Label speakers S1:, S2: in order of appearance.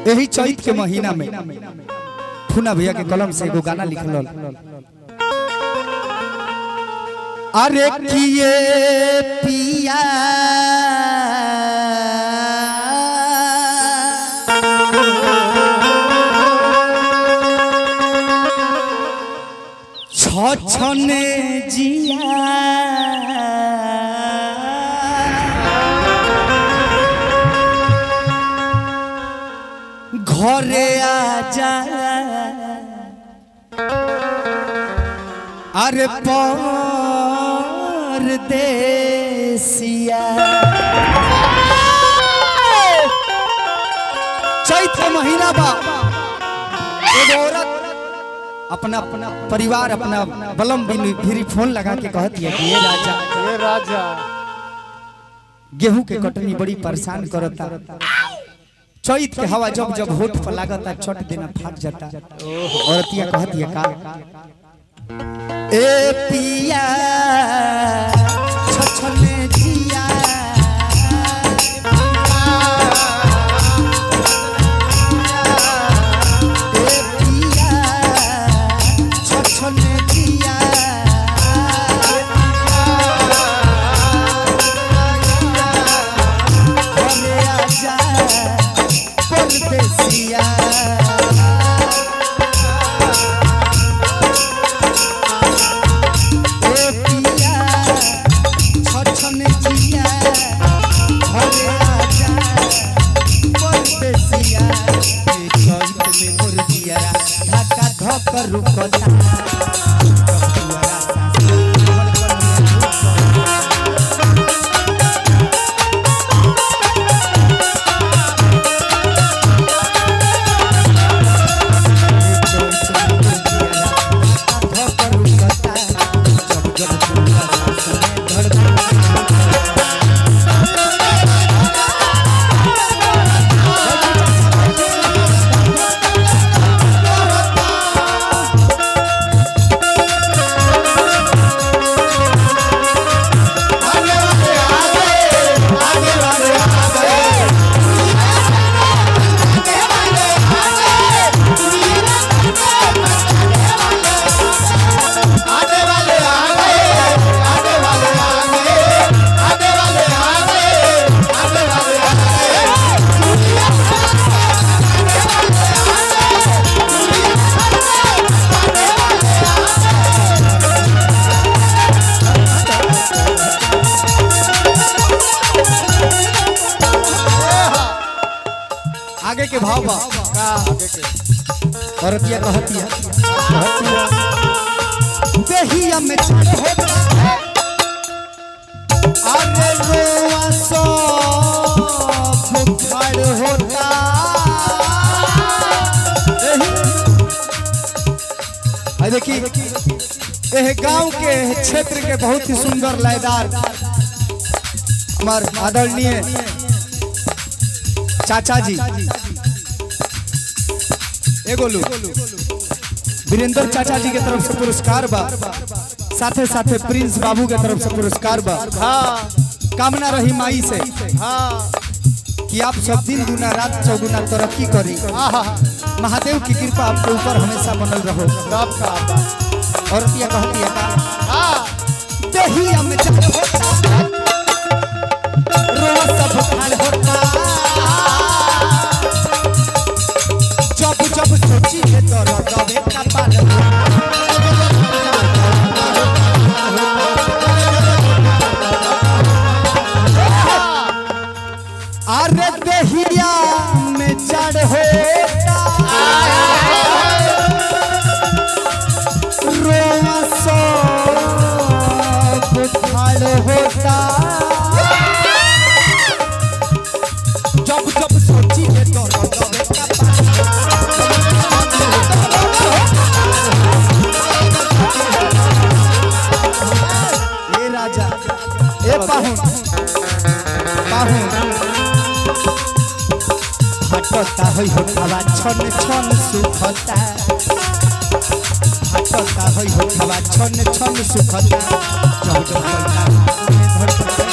S1: यही चैत के महीना में फूना भैया के कलम से एगो गाना लिखल अरे किए पिया छछने जिया ঘরে আজা আরে পর দেশিয়া चैत का महीना बा एगो औरत अपना अपना परिवार अपना बलम बिन फिरी फोन लगा के कहती है कि ये राजा
S2: ये राजा
S1: गेहूं के कटनी बड़ी परेशान करता चैत के हवा जब जब होठ पर लागता छट देना फाट जाता औरतिया कहती है का ए पिया छछने जिया ए पिया छछने जिया घरे आजा परदेसिया ए पिया छछने जिया घरे आजा परदेसिया ए कंठ में मुर्गिया धक्का धक रुकता दुआरा सासा धड़कन रुकता आगे के भाव बा
S2: का आगे के
S1: औरतिया कहतिया कहतिया देहिया में चढ़ होता अरे रोआ सो बुखार होता आई देखी एह गांव के क्षेत्र के बहुत ही सुंदर लयदार हमार आदरणीय चाचा जी एगो लोग वीरेंद्र चाचा जी के तरफ से पुरस्कार बा साथे साथे प्रिंस बाबू के तरफ से पुरस्कार बा
S2: हाँ
S1: कामना रही माई से
S2: हाँ
S1: कि आप सब दिन गुना रात चौगुना तरक्की करी
S2: आहा
S1: महादेव की कृपा आपके ऊपर हमेशा बनल रहो
S2: सब का बा
S1: और पिया कहती है का
S2: हाँ
S1: दहिया में जब होता रोज सब खाल होता जब जब सोची है तो रगवे का पाल अरे दहिया में चढ़ होता रोआ सब खाल होता जब जब सोची है तो रगवे का पाल ए राजा ए पाहुन पाहुन हटता होइ होठावा छन छन सुखता हटता होइ होठावा छन छन सुखता जब जब धड़कता